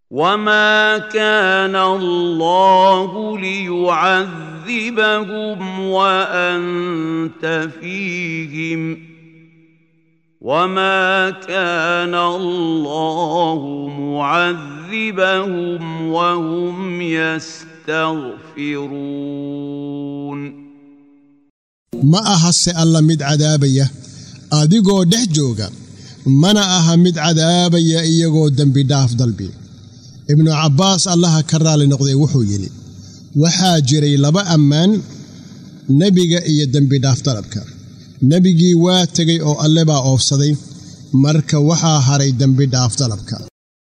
وما كان الله ليعذبهم وانت فيهم وما كان الله معذبهم وهم يستغفرون ma aha se alla mid cadaabaya adigoo dhex jooga mana aha mid cadaabaya iyagoo dembidhaaf dalbi ibnu cabbaas allaha ka raalli noqday wuxuu yidhi waxaa jiray laba ammaan nebiga iyo dembidhaaf dalabka nebigii waa tegay oo alle baa oofsaday marka waxaa haray dembidhaaf dalabka